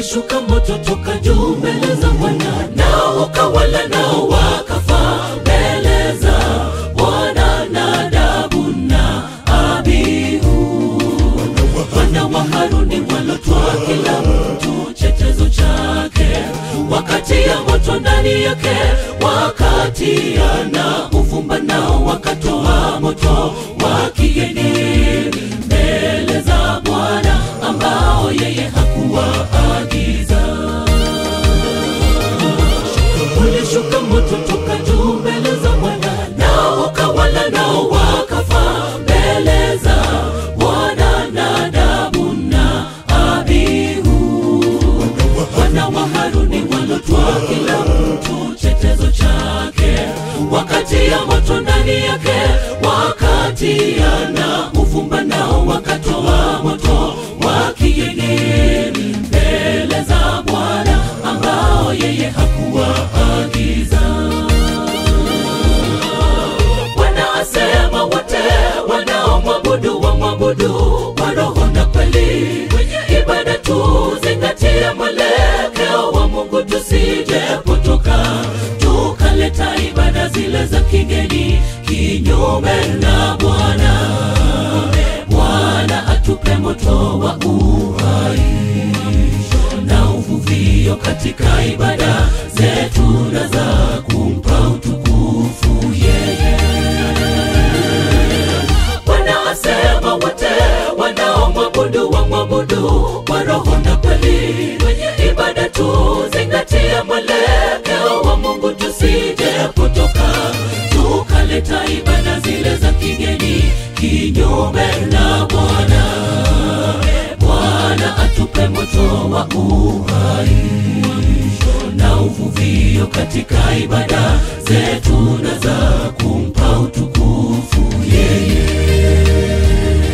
ulishuka moto toka juu mbele za Bwana, nao ukawala nao wakafa mbele za Bwana. Nadabu na Abihu wana wa Haruni walotwaa kila mtu chetezo chake, wakatia moto ndani yake, wakatia na uvumba, nao wakatoa moto wa kigeni mbele za Bwana ambao yeye hakuwaagiza. Ulishuka moto toka juu mbele za Bwana, nao ukawala nao wakafa mbele za Bwana. Nadabu na Abihu wana wa Haruni walotwaa kila mtu chetezo chake, wakatia moto ndani yake, wakatia na uvumba, nao wakatoa moto wa kigeni mbele za Bwana ambao yeye hakuwaagiza. Bwana asema wote wanaomwabudu wamwabudu kwa roho na kweli. Kwenye ibada tuzingatie mwelekeo wa Mungu, tusije potoka tukaleta ibada zile za kigeni kinyume na Bwana. Bwana atupe moto wa uhai na uvuvio katika ibada zetu na za kumpa utukufu yeye. Bwana asema wote wanaomwabudu wamwabudu kwa roho na kweli. Kwenye ibada tuzingatie mwelekeo wa Mungu, tusije potoka tukaleta ibada zile za kigeni kinyume na Bwana. Bwana atupe moto wa uhai na uvuvio katika ibada zetu na za kumpa utukufu yeye.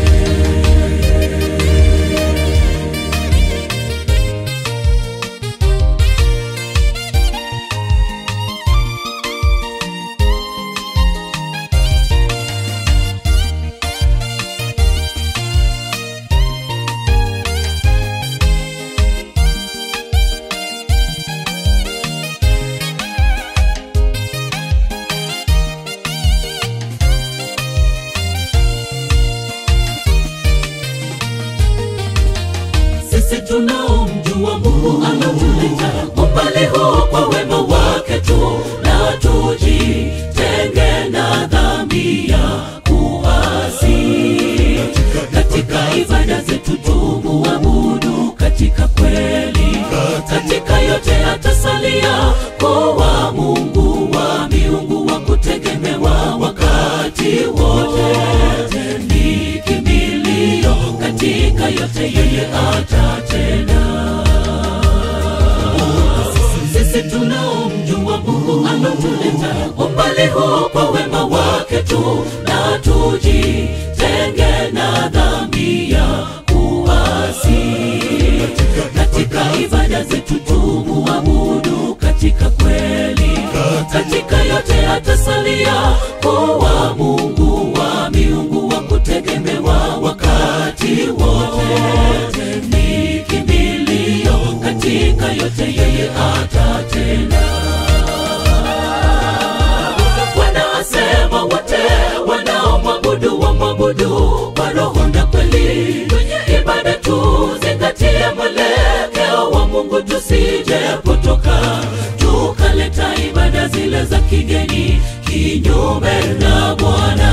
sisi tunaomjua Mungu ametuleta umbali huu kwa wema wake tu, na tujitenge na dhambi ya kuasi. Katika ibada zetu tumuabudu katika kweli, katika yote atasalia kuwa Mungu wa miungu wa kutegemewa wakati wote, ni kimbilio katika yote yeye atatenda. Sisi tunaomjua Mungu ametuleta umbali huu kwa wema wake tu, na tujitenge na dhambi ya kuasi. Katika ibada zetu tumuabudu katika kweli, katika yote atasalia kuwa Mungu wa miungu wa kutegemewa wakati wote, ni kimbilio katika yote yeye atatenda. Bwana asema wote wanaomwabudu wamwabudu kwa roho na kweli. Kwenye ibada tuzingatie mwelekeo wa Mungu, tusije potoka tukaleta ibada zile za kigeni kinyume na Bwana.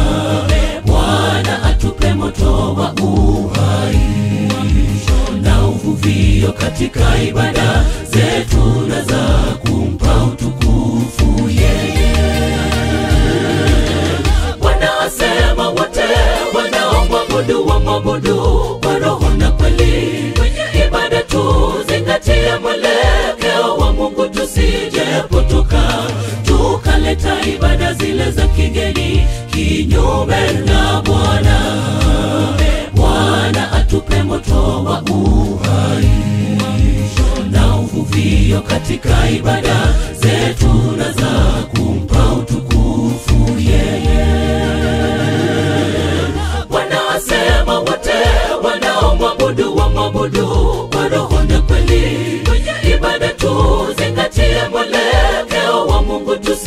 Bwana atupe moto wa uhai na uvuvio katika ibada zetu na za kumpa utukufu yeye. Bwana asema wote wanaomwabudu wamwabudu kwa roho na kweli. Kwenye ibada tuzingatie mwelekeo wa Mungu, tusije potoka tukaleta ibada zile za kigeni kinyume na Bwana. Bwana atupe moto wa uhai na uvuvio katika ibada zetu na za kumpa utukufu yeye. Bwana asema wote wanaomwabudu wamwabudu kwa roho na kweli.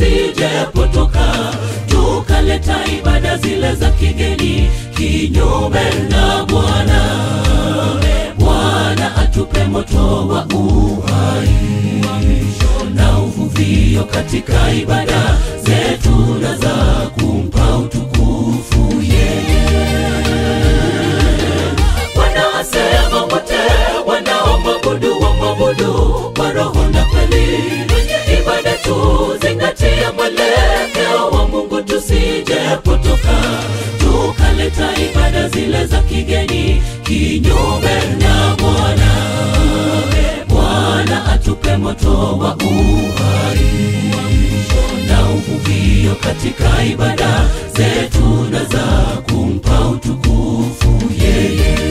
tusijepotoka tukaleta ibada zile za kigeni kinyume na Bwana. Bwana atupe moto wa uhai na uvuvio katika ibada zetu na za kumpa utukufu yeye. Bwana asema wote wanaomwabudu wamwabudu kwa roho na kweli. Kwenye ibada tuzingatia mwelekeo wa Mungu, tusijepotoka tukaleta ibada zile za kigeni kinyume na Bwana. Bwana atupe moto wa uhai na uvuvio katika ibada zetu na za kumpa utukufu yeye.